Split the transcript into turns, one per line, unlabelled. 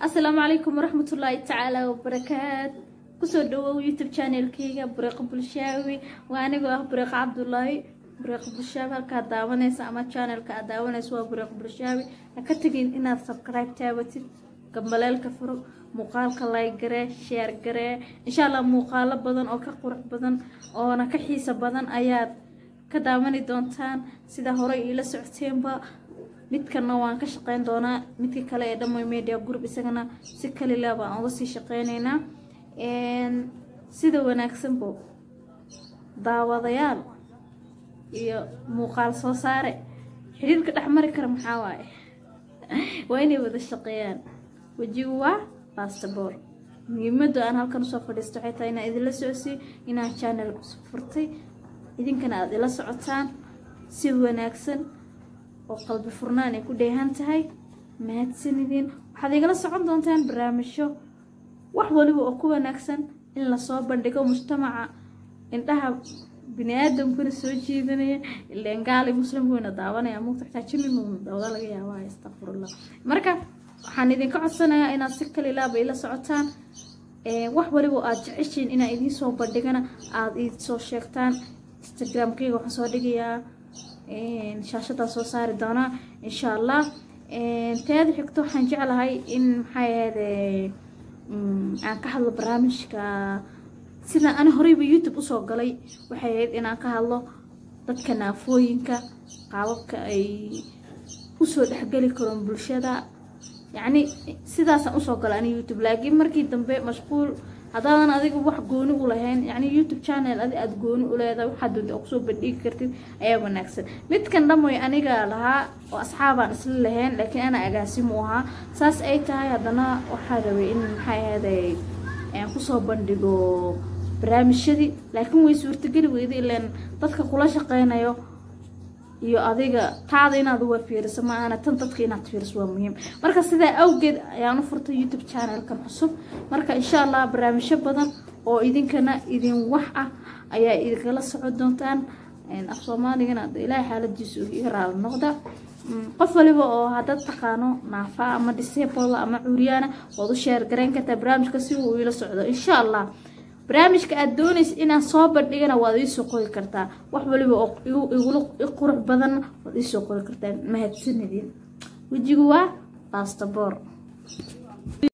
asalaamu calaykum waraxmatullaahi tacaala wabarakaat kusoo dhawow youtube channelkeyga bureeqo bulshaawi waa anigoo ah bureeqo cabdulaahi bureeqo bulshaawi halkaa daawanaysa ama channelka aad daawanaysa waa bureeqo bulshaawi ha ka tegin inaad subscribe taabatid gambaleelka furo muuqaalka like garee sheer garee insha allah muuqaalo badan oo ka qurux badan oona ka xiisa badan ayaad ka daawani doontaan sida horey iila socoteenba midkana waan ka shaqeyn doonaa midka kale ee dhamay media group isagana si kalila baan uga sii shaqeyneynaa sida wanaagsanbo daawadayaal iyo muuqaal soo saare xiriirka dhexmari kara maxaa waaye waa inay wada shaqeeyaan wejigu waa bastabor muhiimada aan halkan usoo fadhiisto waxay tahay inaan idinla socodsiiyo inaan channel furtay idinkana aada ila socotaan si wanaagsan oo qalbi furnaan ay ku dheehan tahay mahadsanidin waxaad igala socon doontaan barnaamijyo wax waliba oo ku wanaagsan in lasoo bandhigo mujtamaca indhaha bini aadamkuna soo jiidanaya ileen gaali muslimku wayna daawanaya mugta xitaa jininuna dawda laga yaaba astaqfirullah marka waxaan idinka codsanayaa inaad si kalilaaba ila socotaan wax waliba aad jeceshiin inaan idiin soo bandhigana aada iisoo sheegtaan instagramkayga waxaan soo dhigayaa shaashadaa soo saari doonaa insha allah teeda xigto waxaan jeclahay in maxay ahayde aan ka hadlo barnaamijka sida ani horeyba youtube usoo galay waxay ahayd inaan ka hadlo dadka naafooyinka qaababka ay usoo dhexgeli karoon bulshada yacni sidaasaan usoo galay ani youtube laakiin markii dambe mashquul haddaadan adiga wax gooni u lahayn yacni youtube channel adi aada gooni u leedahay waxaad doonta kusoo bandhigi kartid ayaa wanaagsan midkan dhamoy aniga lahaa oo asxaabaan isla lahayn laakiin ana agaasimu ahaa saas ay tahay haddana waxaa rabay in maxay ahaaday aan kusoo bandhigo barnaamijyadii laakiin way suurtageli weyda ilaan dadka kula shaqeynayo iyo adiga taada inaad uwa fiiriso ma aana tan dadka inaad fiiriso waa muhiim marka sidaa awgeed ayaan u furtay youtube channelkan cusub marka insha allah barnaamijyo badan oo idinkana idin wax ah ayaa idinkala socon doontaan af soomaaligana ilaahay xaaladiisu iga raali noqda qof waliba oo haddaad taqaano naafa ama disable ama curyaana waad u sheer garayn kartaa barnaamijka si uu ila socdo insha allah barnaamijka aada doonaysa inaan soo bandhigana waad iisoo qori kartaa wax waliba oo igula qurux badanna waad iisoo qori kartaa mahadsanidin wejigu waa bastabor